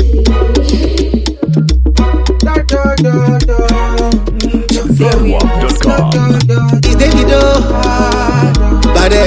Flowwalk.com. It's Davido. Bade.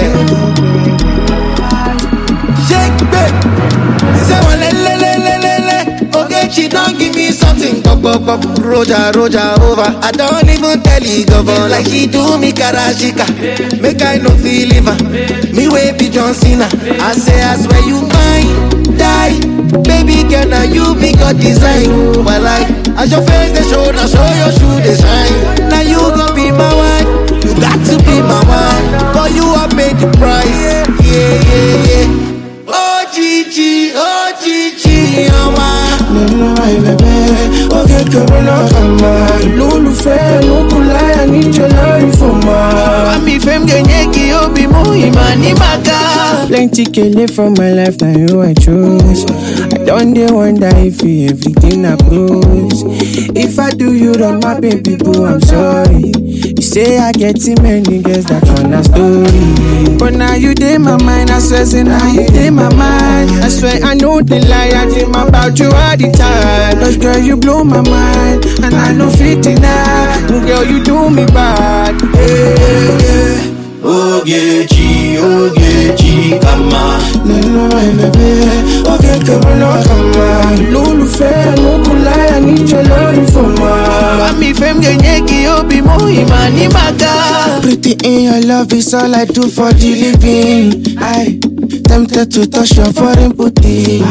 Shake babe. Say one le le le le le le. Okay, she don't give me something. Pop pop pop. Roja roja over. I don't even tell you govern like she do me karashika. Make I no feel liver. Me way be John Cena. I say I swear you mine. Die. Baby girl, now you be God design. But like, as your face they show, now show your shoe they shine. Now you gon' be my wife. You got to be my wife. For you I paid the price. Yeah, yeah, yeah. Oh Gigi, oh Gigi, oh my. nínú àìbẹ̀bẹ̀ ó kékeré lọ́kàn máa lólùfẹ́ lókùnláyà níjọ lórí fòmà. Mami fem genyeki obi muhima ni maka. plenty kele for my life na you i choose i don dey wonder if you everything na close if i do you wrong my baby boo i'm sorry you say i get too many girls that one na story but now you dey my mind i swear say now you dey my mind i swear i no dey lie i dream about you all the time cause girl you blow my mind and i no fit deny girl you do me bad. Yeah, yeah. Ogechi, Ogechi, kama nínú àìbẹ̀bẹ̀ ó kékeré lọ́kàn máa lólùfẹ́ lókùnláyà níjọ lórí fòmà. Mami fem genyeki obi muhima ni maka. Pretty in your love is all I do for the living. I tempted to touch your foreign booty.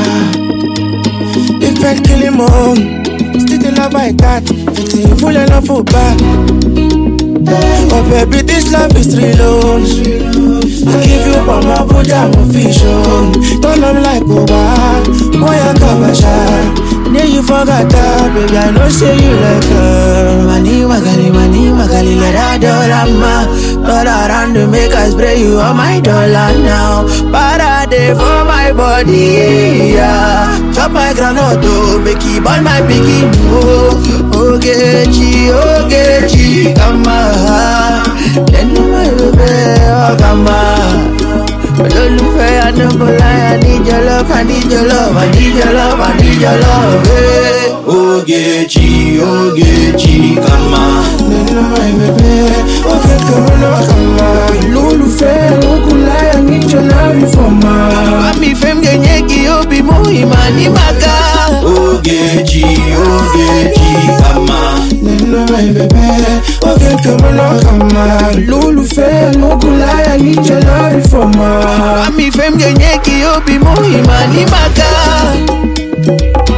If I kill him on, still the love I got. Pretty full enough for back. Oh baby, this love is real. oh. I give you all my body, I'm vision. Turn up like Oba, boy I come a shine. Yeah, you forgot that, baby. I know say you like her. Mani magali, mani magali, let her dollar ma. All around to make us spray you on my dollar now. Parade for my body, yeah. Chop my granite, oh, make it burn my piggy, oh. Ogechi, Ogechi, come on. Then my baby, oh, come on. olólùfẹ́ adébọ̀láyà níjọ love I need your love I need your love I need your love. Hey. Ogechi, Ogechi, kama nínú àìbẹ̀bẹ̀ ó kékeré lọ́kàn máa lólùfẹ́ lókùnláyà níjọ lórí fòmà. Mami fem genyeki obi muhima ni maka. Ogechi, Ogechi, kama nínú àìbẹ̀bẹ̀ ó kékeré lọ́kàn máa lólùfẹ́ lókùnláyà níjọ lórí fòmà. Mami fem genyeki obi muhima ni maka.